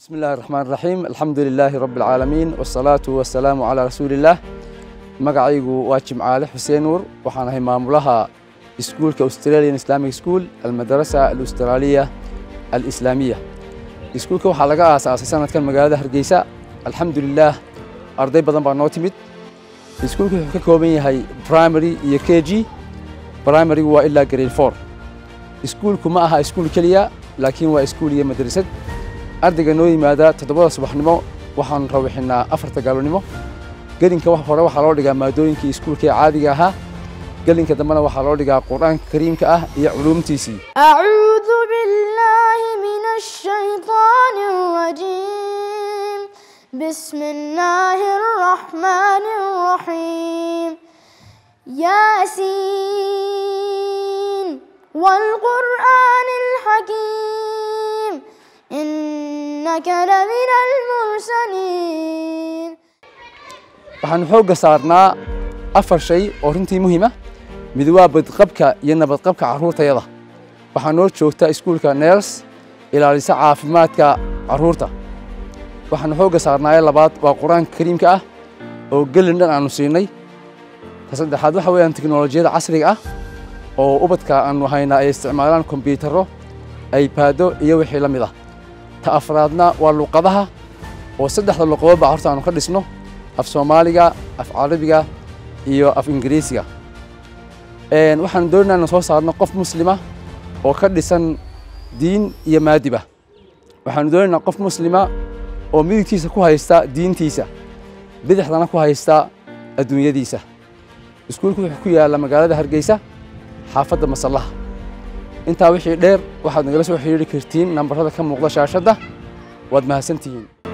بسم الله الرحمن الرحيم الحمد لله رب العالمين والصلاة والسلام على رسول الله magacaygu waa jimcaale xuseen nuur waxaan ahay maamulaha iskuulka australian islamic school almadarasa alustraaliya alislaamiya iskuulka waxaa laga aasaasay sanadkan magaalada hargeysa alxamdulilaah arday badan baa noo timid iskuulka wuxuu ka kooban yahay primary iyo k g primarygu waa ilaa grade four iskuulku ma aha iskuul keliya laakiin waa iskuul iyo madrasad ardayga noo yimaada toddobada subaxnimo waxaan rawixinaa afarta gaalonimo gelinka hore waxaa loo dhigaa maadooyinkii iskuulka ee caadiga ahaa gelinka dambena waxaa loo dhigaa qur-aanka kariimka ah iyo culuumtiisii أعوذ بالله من الشيطان الرجيم بسم الله الرحمن الرحيم ياسين والقرآن الحكيم إنك لمن المرسلين waxaan xoogga saarnaa afar shay oo runtii muhiima mid waa badqabka iyo nabadqabka carruurtayada waxaa noo joogta iskuulka neers ilaalisa caafimaadka carruurta waxaanu xoogga saarnaaye labaad waa qur-aanka kariimka ah oo gelin dhan aanu siinay ta saddexaad waxa weeyaan teknolojiyada casriga ah oo ubadka aanu haynaa ay isticmaalaan kombiyuutarro aybaado iyo wixii la mid ah ta afraadna waa luqadaha oo saddexda luqadoodba horta aanu ka dhisno af soomaaliga af carabiga iyo af ingiriisiga waxaan doonaynaa inaan soo saarno qof muslima oo ka dhisan diin iyo maadiba waxaanu doonaynaa qof muslima oo midigtiisa ku haysta diintiisa bidixdana ku haysta adduunyadiisa iskuulku wuxuu ku yaalla magaalada hargeysa xaafadda masallaha intaa wixii dheer waxaad nagala soo xidhiiri kartiin nambarada ka muuqda shaashadda waad mahadsantihiin